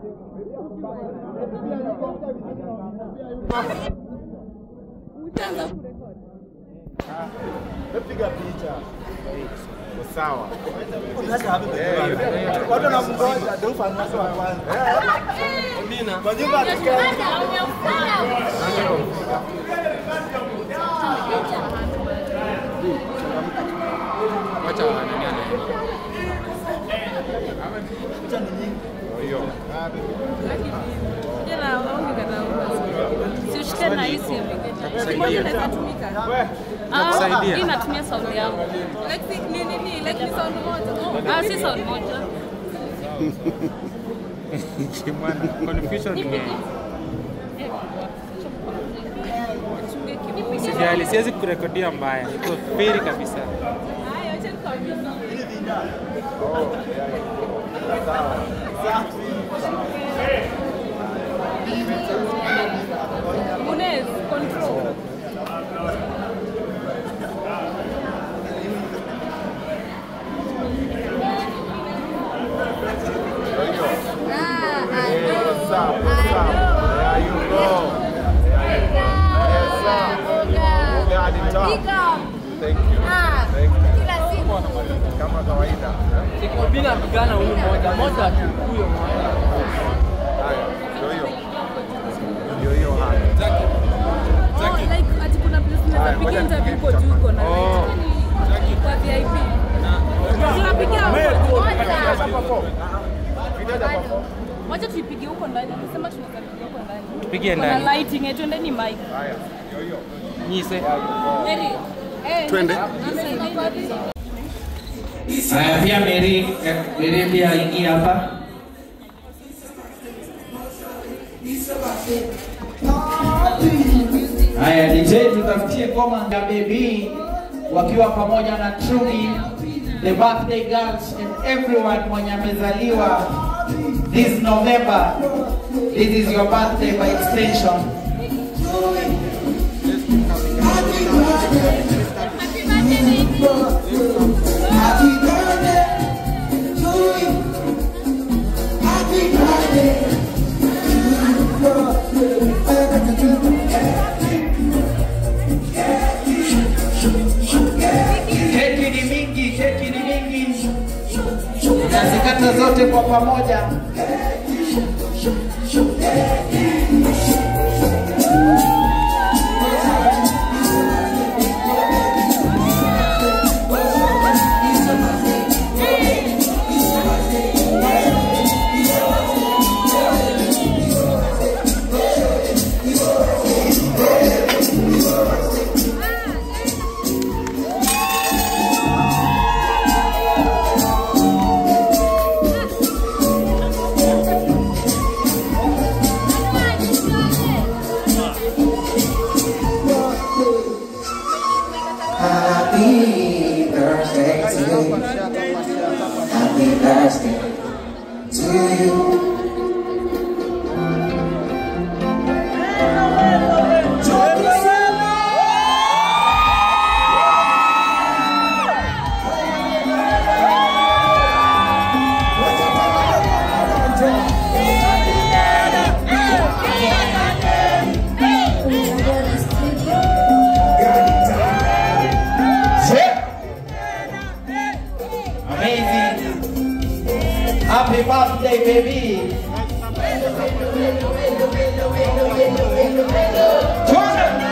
Piga picha. Sawa. Watu wanamngoja ndio ufanisi wa kwanza. Kwa nyumba tukae. Wacha nani anaenda. Hiyo. Siushike na hii simu. Takusaidia. Inaweza tumika. Ah, Takusaidia. hii natumia sauti yangu. Like ni nini? Like ni sound moja. Ah, si sauti moja. Kimwana. Confusion ni Sijali, siwezi kurekodia mbaya. Iko feri kabisa. Haya, acha nikwambie. Munez, control. What's up? What's up? There you go. Yes, sir. Ongea hadi top. Thank you. Thank you. Kama kawaida. Mimi napigana huyu mmoja moja tu huyo mmoja. Haya, ndio hiyo. Ndio hiyo haya. Oh, like ati kuna place Haya, unaweza ngoja piga interview nipige huko juu uko na Oh. kwa VIP. Tunapiga huko. Video hapa hapo. Wacha tuipige huko ndani. Nasema tunaweza piga huko ndani. Tupige Kuna ndani. lighting, eh, twendeni mic. Haya, ndio hiyo. Nyise. Eri. Eh, Twende. nasema kwa hivi. Haya pia Mary, eh, Mary pia aingie hapa. Haya DJ tutafutie ngoma ya baby wakiwa pamoja na Trudy, the birthday girls and everyone mwenye amezaliwa this November. This is your birthday by extension. Keki ni mingi, keki ni mingi, nazikata zote kwa pamoja. Happy birthday to you. Happy birthday to you. Amazing. Happy birthday, baby. Twende.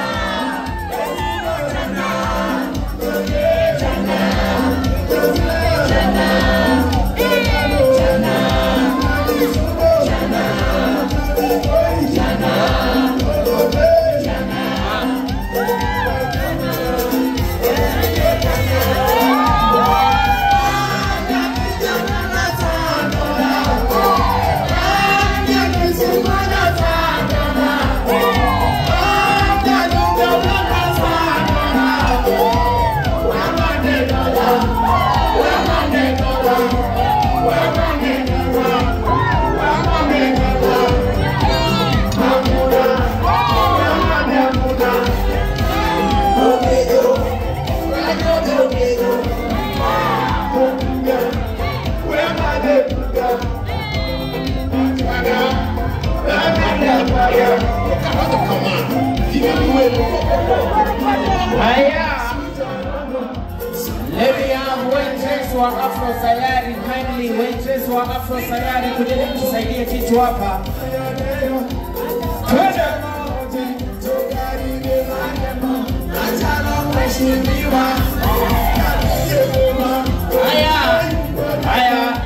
Thank Haya. Let me have waitress wa Afro Sayari kindly waitress wa Afro Sayari kujeni mtusaidie kitu hapa. Twende. Haya. Haya.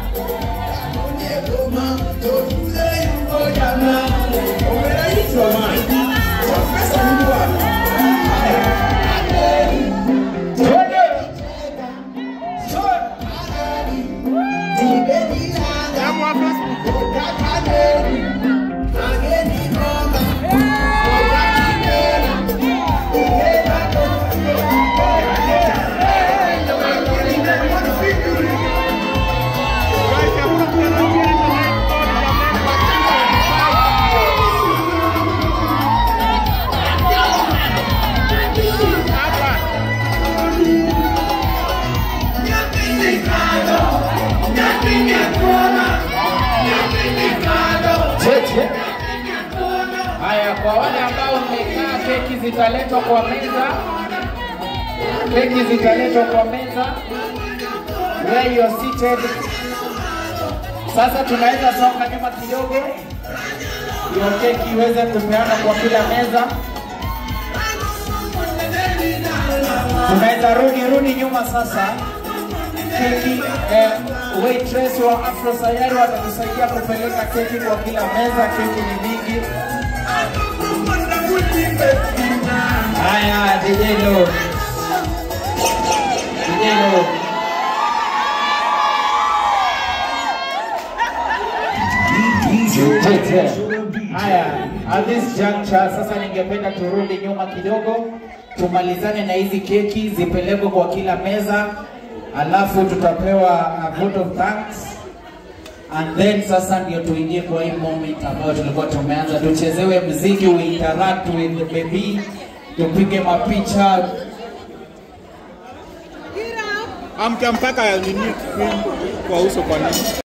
Twende. Cheche. Haya, kwa wale ambao mmekaa, keki zitaletwa kwa meza. Keki zitaletwa kwa meza. Where you are seated. Sasa tunaweza songa nyuma kidogo, hiyo keki iweze kupeana kwa kila meza. Tunaweza rudi rudi nyuma sasa. Keki eh, waitress wa Afro Sayari watatusaidia kupeleka keki kwa kila meza. Keki ni mingi. Haya, DJ Lo. DJ Lo. Tete. Haya, at this juncture sasa ningependa turudi nyuma kidogo, tumalizane na hizi keki zipelekwe kwa kila meza, alafu tutapewa a vote of thanks and then sasa ndio tuingie kwa hii moment ambayo tulikuwa tumeanza, tuchezewe mziki, we interact with the baby, tupige mapicha, Amka mpaka nini kwa uso kwa nini?